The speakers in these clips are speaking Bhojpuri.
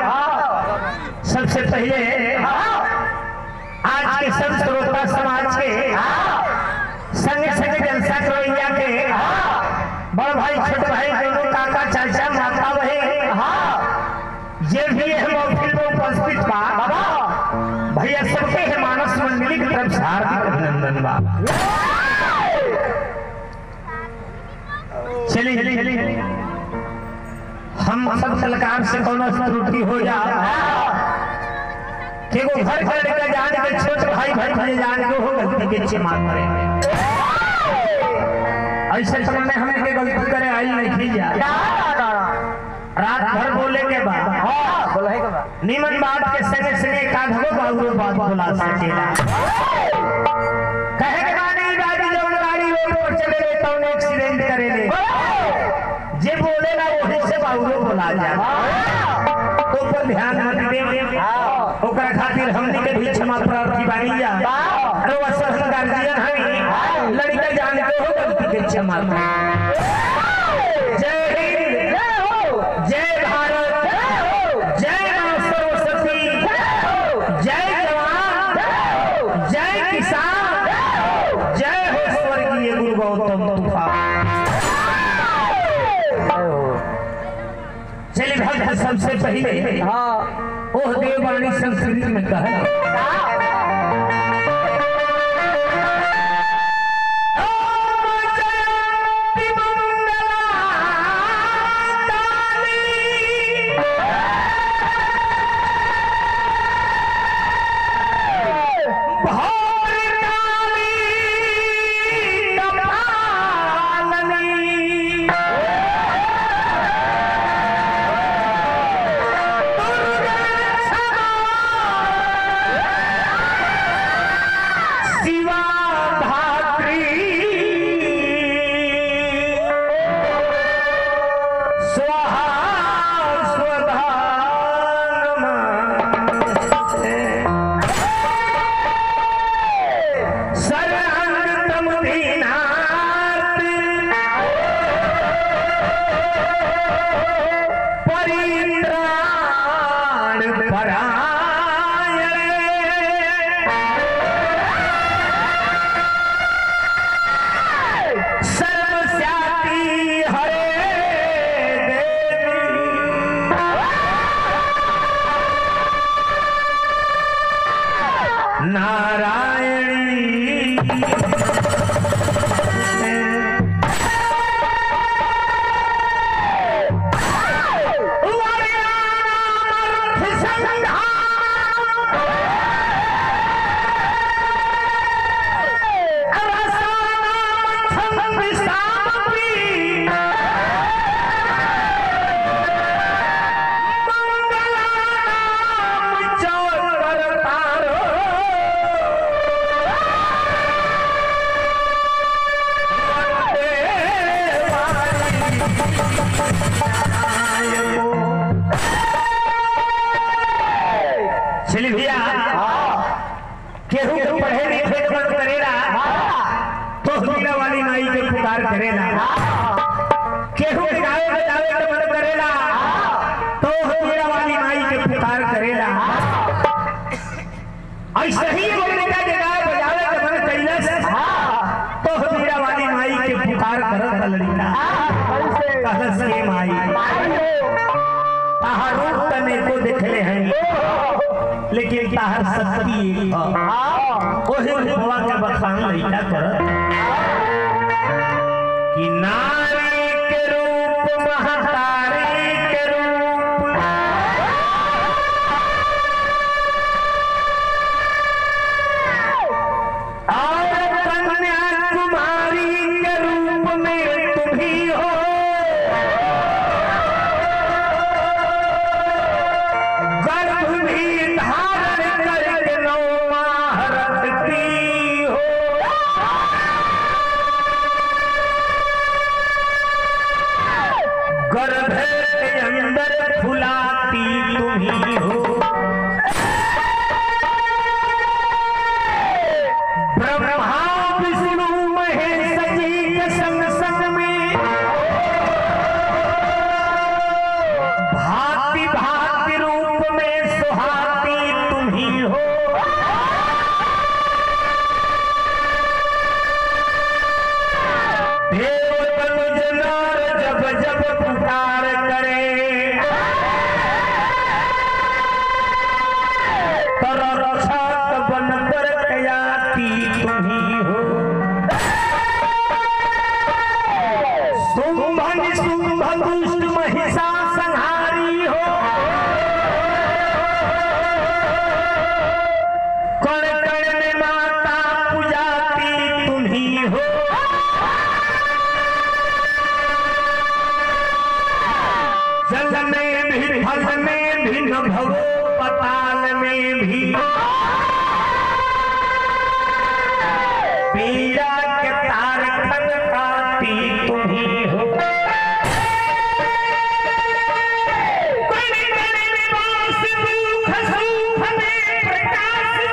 सबसे पहले आज के सब श्रोता समाज के संग संग जलसा करवैया के बड़ भाई छोट भाई दोनों काका चाचा माता बहन ये भी है महफिल में उपस्थित बा भैया सबके है मानस मंडली की तरफ से हार्दिक अभिनंदन बा चलिए चलिए चलिए हम सब कलाकार से कोनो त्रुटि हो जा केगो घर घर के जान के छोट भाई भाई भाई जान के हो गलती के क्षमा करे ऐसे समय में हमें के गलती करे आई नहीं थी जा रात भर बोले के बाद निमन बात के संगे संगे काढ़ो बाबू बात बोला सकेला कहे के गाड़ी गाड़ी जब गाड़ी रोड पर चले ले तो एक्सीडेंट करे ले जे बोले ना वही से बाबू बोला जा तो पर ध्यान मत दे ओकरा खातिर हमनी के भी क्षमा प्रार्थी बानी जा अरे वो सब गार्जियन हई लड़का जान के हो गलती के क्षमा करें। जय हिंद जय भारत जय मां सरस्वती जय जवान जय किसान जय हो स्वर्गीय गुरु गौतम तूफान चलिए भक्त सबसे पहले ओह देववाणी संस्कृत में कहा शिवा धात्री स्वाहा स्वधा नमस्ते शरणम दीनाथ परित्राण परायण सर्वस्याति हरे देवी नारायणी चलिए भैया केहू के पढ़े लिखे के मन करेला तो हीरा वाली नाई के पुकार करेला केहू के गावे बजावे के मन करेला तो हीरा वाली नाई के पुकार करेला ऐसे ही एगो लड़का के गावे बजावे के मन कैलस तो हीरा वाली नाई के पुकार करत लड़का कहलस के माई ताहर रूप तने को देखले हैं लेकिन ताहर शक्ति एक ह ओहे भगवा के बखान लइका करत कि नारी के रूप महतारी के रूप और कन्या कुमारी के रूप में तुम ही हो गर्भ भी धारण करके नौ माह रखती हो गर्भ के अंदर फुलाती तुम ही हो ब्रह्मा विष्णु महेश जी के संग संग में भांति भांति रूप कर रक्षक बन कर कयाती तुम्ही हो शुंभ निशुंभ दुष्ट महिषा संहारी हो कण कण में माता पूजाती तुम्ही हो जल में भी फल में भी न भवो पताल में भी पीड़ा के तार खनकाती तुम्ही हो कण कण में वास दुख सुख में प्रकाश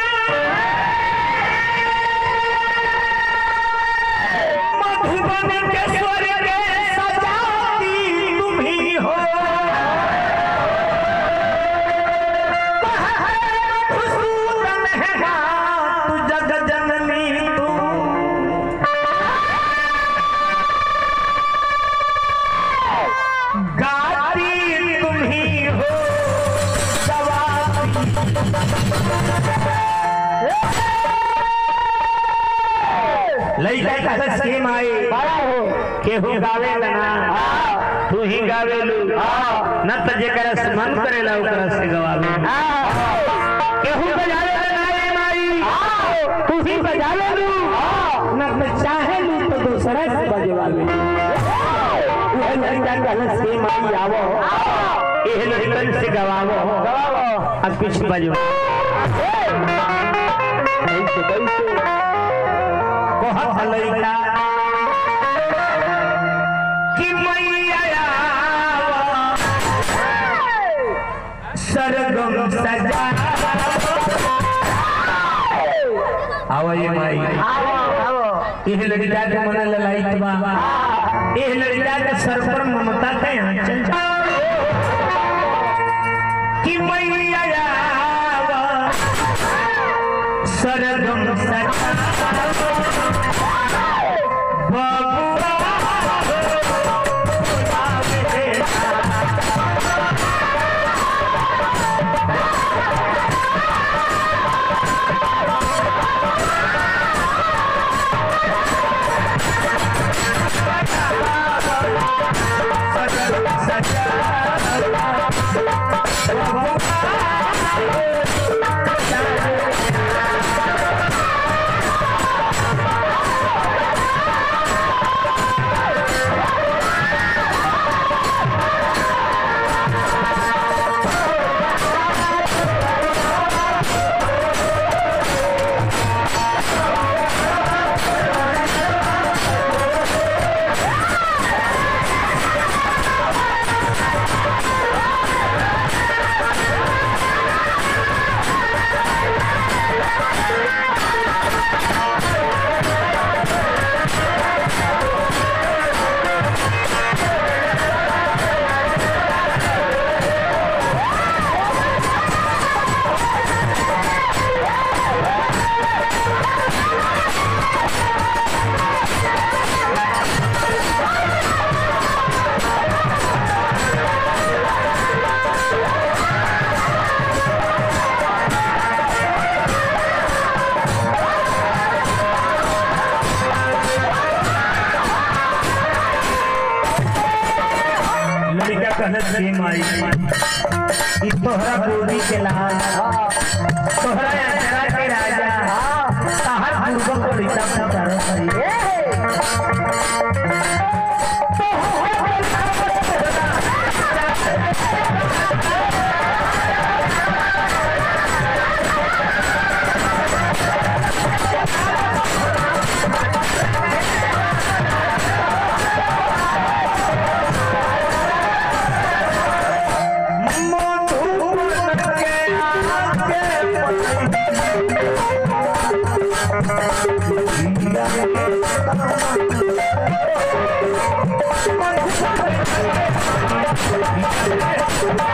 तेरा मधुबन के स्वर्ग सजाती तुम्ही हो मधुसूदन है तू जग जननी तू गाती तुम्ही हो सवाती लइका का स्कीम आई केहू गावे ना तू ही गावेलू न त जेकरा से मन करेला ओकरा से गवावे केहू बजावे ना ए माई तू ही बजावे लू न त चाहे लू तो दूसरा से बजवावे उहे लइका का स्कीम आई आवो एह लइकन से गवावो अब कुछ बजवा कहत लइका कि मैया सरगम सजा आवा ये माई एह लड़का के मन ललाइत बा एह लड़का के सर पर ममता का आंचल कि मैया सरगम सजा लड़का कहत के माई ई तोहरा बोली के लाल तोहरा अचरा के राजा तहर पूर्व को रीता पुकारो करी Thank